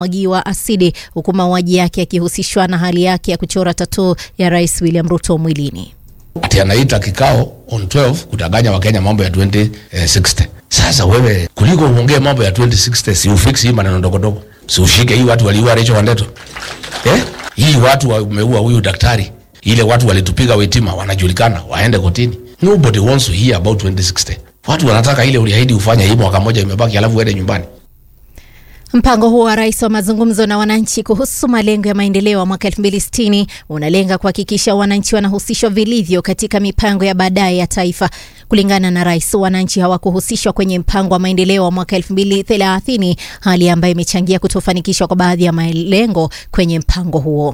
mwagiwa asidi huku mauaji yake yakihusishwa na hali yake ya kuchora tatuu ya Rais William Ruto mwilini. ati anaita kikao on 12 kutanganya wakenya mambo ya 2060 sasa wewe kuliko uongee mambo ya 2060 si ufix hii maneno ndogondogo si ushike hii watu waliua Rachel Wandeto eh hii watu wameua huyu daktari ile watu walitupiga wetima wanajulikana waende kotini nobody wants to hear about 2060 watu wanataka ile uliahidi ufanye hii mwaka moja imebaki alafu uende nyumbani Mpango huo wa rais wa mazungumzo na wananchi kuhusu malengo ya maendeleo ya mwaka 2060 unalenga kuhakikisha wananchi wanahusishwa vilivyo katika mipango ya baadaye ya taifa. Kulingana na rais, wananchi hawakuhusishwa kwenye mpango wa maendeleo wa mwaka 2030, hali ambayo imechangia kutofanikishwa kwa baadhi ya malengo kwenye mpango huo.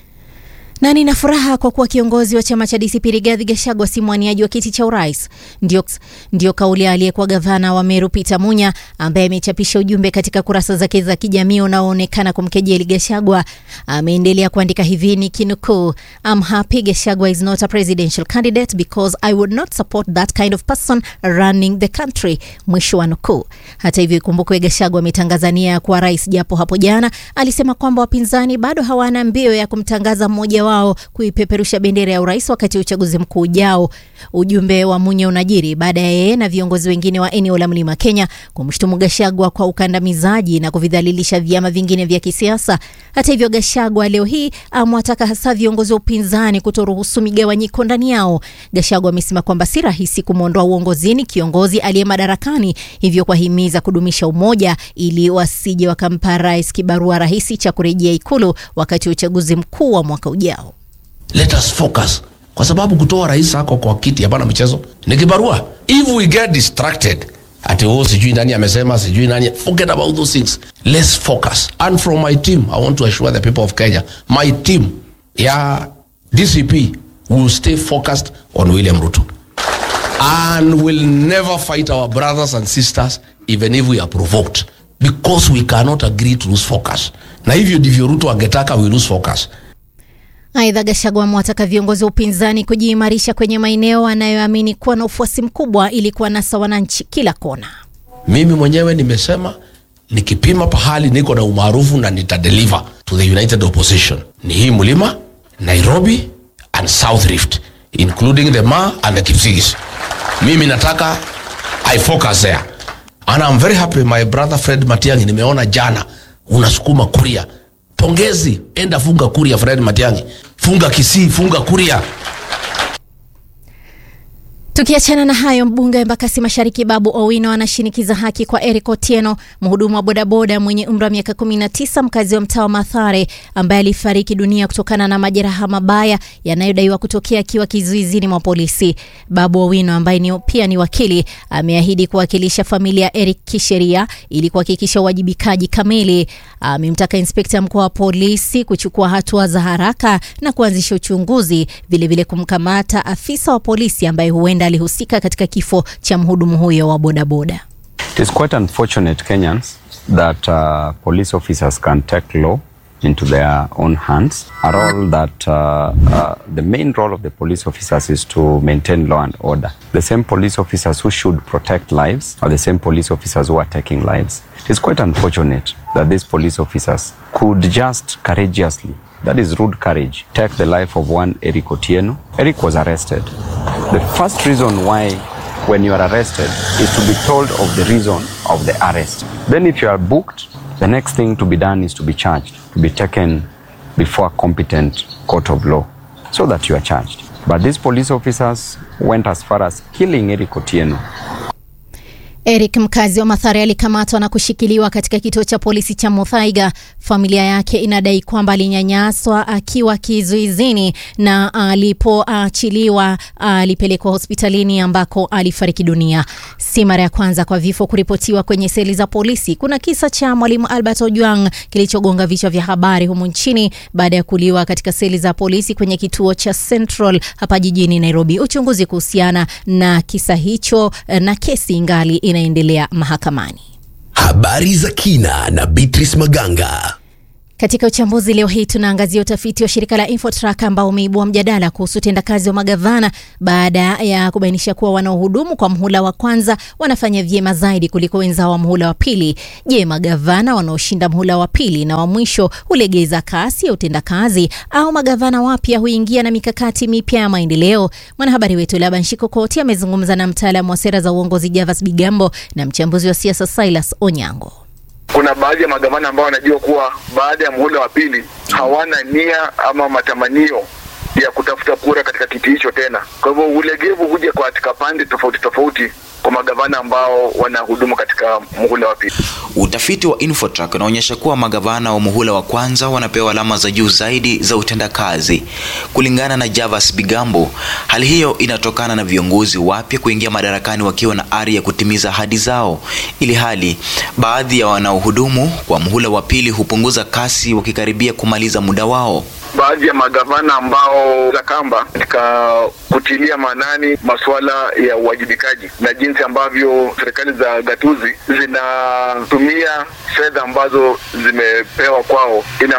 Na nina furaha kwa kuwa kiongozi wa chama cha DCP Rigathi Gachagua si mwaniaji wa kiti cha urais. Ndio, ndio kauli ya aliyekuwa gavana wa Meru Peter Munya ambaye amechapisha ujumbe katika kurasa zake za kijamii unaoonekana kumkejeli Gachagua. Ameendelea kuandika hivi ni kinukuu, I'm happy Gachagua is not a presidential candidate because I would not support that kind of person running the country, mwisho wa nukuu. Hata hivyo, ikumbukwe Gachagua ametangaza nia ya kuwa rais, japo hapo jana alisema kwamba wapinzani bado hawana mbio ya kumtangaza mmoja wao kuipeperusha bendera ya urais wakati wa uchaguzi mkuu ujao. Ujumbe wa Munya unajiri baada ya yeye na viongozi wengine wa eneo la Mlima Kenya kumshutumu Gachagua kwa ukandamizaji na kuvidhalilisha vyama vingine vya kisiasa. Hata hivyo, Gachagua leo hii amewataka hasa viongozi wa upinzani kutoruhusu migawanyiko ndani yao. Gachagua amesema kwamba si rahisi kumwondoa uongozini kiongozi aliye madarakani, hivyo kuwahimiza kudumisha umoja ili wasije wakampa rais kibarua rahisi cha kurejea ikulu wakati wa uchaguzi mkuu wa mwaka ujao. let us focus kwa sababu kutoa rais ako kwa kiti hapana mchezo ni kibarua if we get distracted ati oh sijui nani amesema sijui nani forget about those things let's focus and from my team i want to assure the people of kenya my team ya dcp will stay focused on william ruto and will never fight our brothers and sisters even if we are provoked because we cannot agree to lose focus na hivyo ndivyo ruto angetaka we lose focus Aidha, Gachagua amewataka viongozi wa upinzani kujiimarisha kwenye maeneo anayoamini kuwa na ufuasi mkubwa ili kuwanasa wananchi kila kona. mimi mwenyewe nimesema nikipima pahali niko na umaarufu na nitadeliver to the united opposition ni hii mlima nairobi and south rift including the ma and the kipsigis mimi nataka i focus there and i'm very happy my brother fred matiangi nimeona jana unasukuma kuria pongezi enda funga kuria fred matiangi funga kisii funga kuria Tukiachana na hayo, mbunge wa Embakasi Mashariki Babu Owino anashinikiza haki kwa Eric Otieno, mhudumu wa bodaboda mwenye umri wa miaka 19, mkazi wa mtaa wa Mathare, ambaye alifariki dunia kutokana na majeraha mabaya yanayodaiwa kutokea akiwa kizuizini mwa polisi. Babu Owino ambaye ni, pia ni wakili ameahidi kuwakilisha familia ya Eric kisheria ili kuhakikisha uwajibikaji kamili. Amemtaka inspekta mkuu wa polisi kuchukua hatua za haraka na kuanzisha uchunguzi, vilevile kumkamata afisa wa polisi ambaye huenda alihusika katika kifo cha mhudumu huyo wa bodaboda. It is quite unfortunate, Kenyans, that uh, police officers can take law into their own hands. A role that uh, uh, the main role of the police officers is to maintain law and order. The same police officers who should protect lives are the same police officers who are taking lives. It is quite unfortunate that these police officers could just courageously that is rude courage. Take the life of one Eric Otieno. Eric was arrested. The first reason why when you are arrested is to be told of the reason of the arrest. Then if you are booked, the next thing to be done is to be charged, to be taken before a competent court of law so that you are charged. But these police officers went as far as killing Eric Otieno. Eric mkazi wa Mathare alikamatwa na kushikiliwa katika kituo cha polisi cha Muthaiga. Familia yake inadai kwamba alinyanyaswa akiwa kizuizini na alipoachiliwa alipelekwa hospitalini ambako alifariki dunia. Si mara ya kwanza kwa vifo kuripotiwa kwenye seli za polisi. Kuna kisa cha mwalimu Albert Ojwang kilichogonga vichwa vya habari humu nchini baada ya kuliwa katika seli za polisi kwenye kituo cha Central hapa jijini Nairobi. Uchunguzi kuhusiana na kisa hicho na kesi ingali inaendelea mahakamani. Habari za kina na Beatrice Maganga. Katika uchambuzi leo hii tunaangazia utafiti wa shirika la Infotrack ambao umeibua mjadala kuhusu utendakazi wa magavana baada ya kubainisha kuwa wanaohudumu kwa mhula wa kwanza wanafanya vyema zaidi kuliko wenzao wa mhula wa pili. Je, magavana wanaoshinda mhula wa pili na wa mwisho hulegeza kasi ya utendakazi au magavana wapya huingia na mikakati mipya ya maendeleo? Mwanahabari wetu Laban Shikokoti amezungumza na mtaalamu wa sera za uongozi Javas Bigambo na mchambuzi wa siasa Silas Onyango. Kuna baadhi ya magavana ambao wanajua kuwa baada ya muhula wa pili hawana nia ama matamanio ya kutafuta kura katika kiti hicho tena. Kwa hivyo ulegevu huja kwa katika pande tofauti tofauti kwa magavana ambao wanahudumu katika muhula wa pili. Utafiti wa Infotrack unaonyesha kuwa magavana wa muhula wa kwanza wanapewa alama za juu zaidi za utendakazi. Kulingana na Javas Bigambo, hali hiyo inatokana na viongozi wapya kuingia madarakani wakiwa na ari ya kutimiza ahadi zao, ili hali baadhi ya wanaohudumu kwa muhula wa pili hupunguza kasi wakikaribia kumaliza muda wao. Baadhi ya magavana ambao za kamba katika kutilia maanani masuala ya uwajibikaji na jinsi ambavyo serikali za gatuzi zinatumia fedha ambazo zimepewa kwao ina